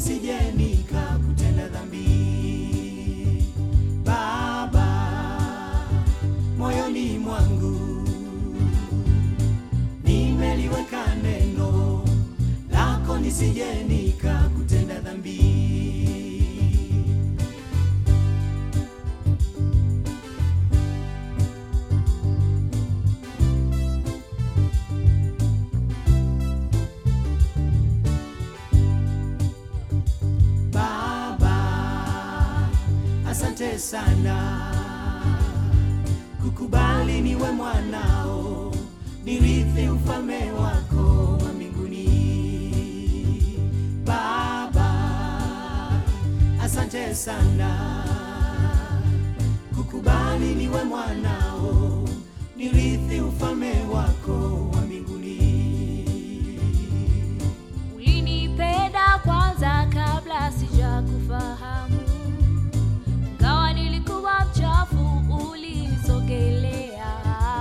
nisije nikakutenda dhambi. Baba, moyoni mwangu nimeliweka neno lako, nisije nikakutenda dhambi. Baba, asante sana kukubali niwe mwanao, nirithi ufalme wako wa mbinguni. Baba, asante sana kukubali niwe mwanao, nirithi ufalme wako wa mbinguni. Ulinipenda kwanza kabla sijakufahamu, ingawa nilikuwa mchafu, ulinisogelea.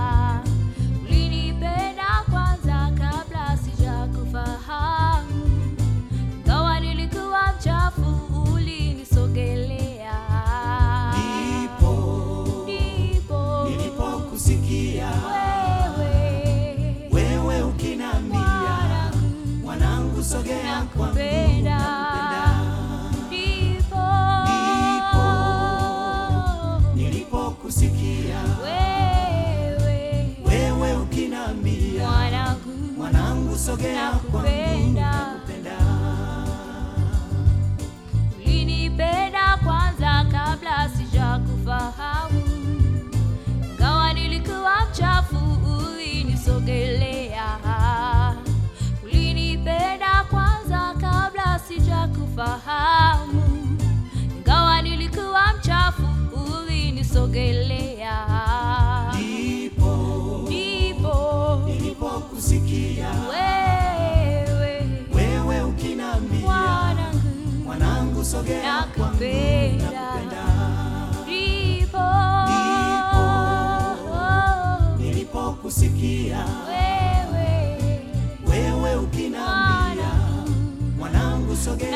Ulinipenda kwanza kabla sijakufahamu, ingawa nilikuwa mchafu, ulinisogelea. Ndipo Ndipo nilipokusikia wewe wewe ukinambia, mwanangu, mwanangu, sogea kwangu, nakupenda. nakupenda. ndipo Ndipo nilipokusikia wewe wewe ukinambia, mwanangu mwanangu, sogea kwangu, Nakupenda. nakupenda. ulinipenda kwanza kabla sijakufahamu, ingawa nilikuwa mchafu, ulinisogelea. Ulinipenda kwanza kabla sijakufahamu, ingawa nilikuwa mchafu, ulinisogelea. Ndipo Ndipo nilipokusikia wewe wewe ukinambia, mwanangu mwanangu, sogea kwangu, Nakupenda. nakupenda. ndipo Nilipokusikia wewe wewe ukinambia, mwanangu mwanangu, sogea